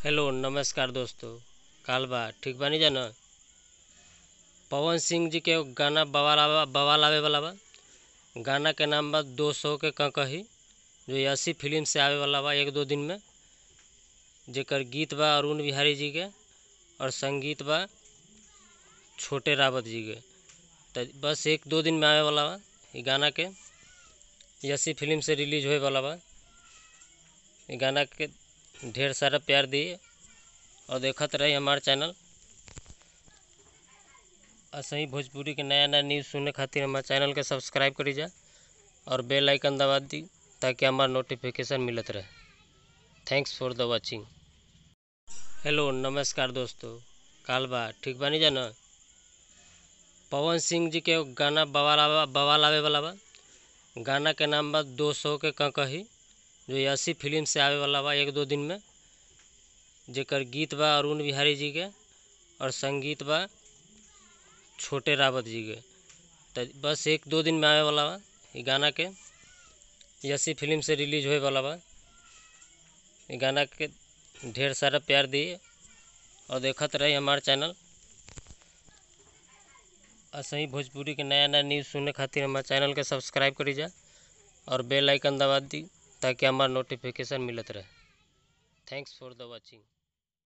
hello नमस्कार दोस्तों काल बा ठीक बानी जा न पवन सिंह जी के एगो गाना बवाल आवे बवाल आवे वाला बा गाना के नाम बा दो सौ के कही जो अस्सी फिल्म से आवे वाला बा एक दो दिन में जेकर गीत बा अरुण बिहारी जी के और संगीत बा छोटे रावत जी के तो बस एक दो दिन में आवे वाला बा ये गाना के अस्सी फिल्म से रिलीज होए वाला बा ये गाना के ढेर सारा प्यार दिए और देखत रही हमार चैनल ऐसे ही भोजपुरी के नया नया न्यूज़ सुनने खातिर हमारे चैनल के सब्सक्राइब करी जा और बेल आइकन दबा दी ताकि हमार नोटिफिकेशन मिलत रहे thanks for the watching hello नमस्कार दोस्तों काल बा ठीक बानी जा न पवन सिंह जी के एगो गाना बवाल आवे बवाल आवे वाला बा गाना के नाम बा दो सौ के कही जो अस्सी फिल्म से आवे वाला बा एक दो दिन में जेकर गीत बा अरुण बिहारी जी के और संगीत बा छोटे रावत जी के तो बस एक दो दिन में आवे वाला बा ये गाना के अस्सी फिल्म से रिलीज होए वाला बा ये गाना के ढेर सारा प्यार दिए और देखत रही हमार चैनल ऐसे ही भोजपुरी के नया नया न्यूज़ सुनने खातिर हमारे चैनल के सब्सक्राइब करी जा और बेल आइकन दबा दी ताकि हमार नोटिफिकेशन मिलत रहे थैंक्स फॉर द वाचिंग